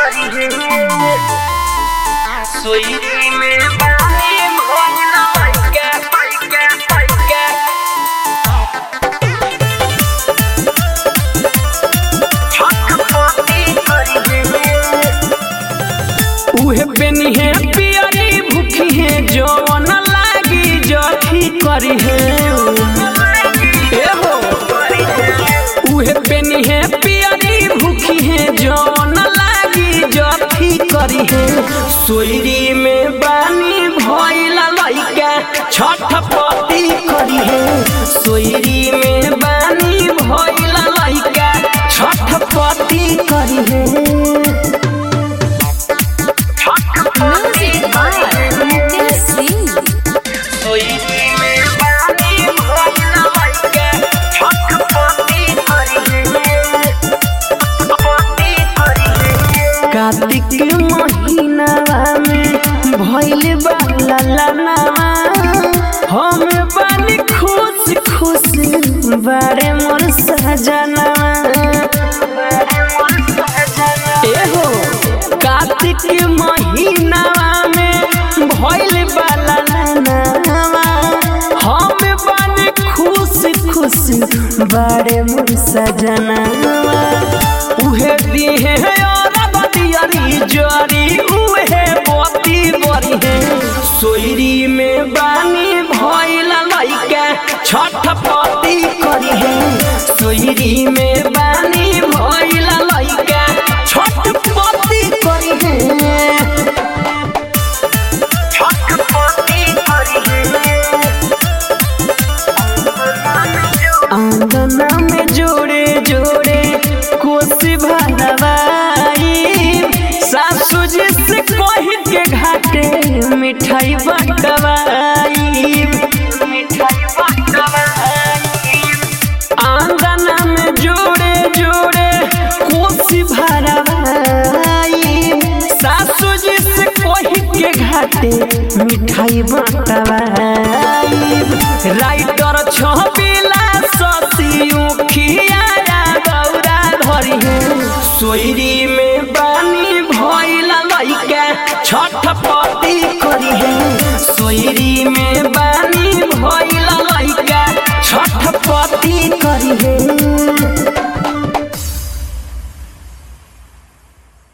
करी है सोई में पानी भोला के के के छटपटी करी है उहे बेनी है पियरी भूखी है जवन लागी जठी करी है ए हो उहे बेनी है पियरी भूखी है जवन लागी जठी करी है सोयरी में बानी भइला लइका छठपटी करी है सोयरी में बानी भइला लइका छठपटी करी है Music by Nitin Singh. सोई में पानी भोला के छटपटी करी है छटपटी करी है कार्तिक महीनावा में भइल बा ललनावा हम बानी खुश खुश बारे मोर सजनावा ए हो कार्तिक महीनावा में भइल बा ललनावा हम बानी खुश खुश बारे मोर सजनावा उहे दिहे और बतियरी जरी उहे बती बरी है सोयरी में बानी भइल लइका छठपटी करी है सोयरी में बानी भइल लइका छठपटी करी है छटपटी करी है आंगना में जोड़े जोड़े कोसी भरवाई सासू जी से कही के घाटे मिठाई बटवाई मिठाई बटवाई आंगना में जोड़े जोड़े कोसी भरवाई सासू जी से कही के घाटे मिठाई बटवाई राइटर छबिला ससियू खियाया गौरा धरी है सोयरी में बानी भइला लइका छठपटी करी है सोयरी में बानी भइला लइका छठपटी करी है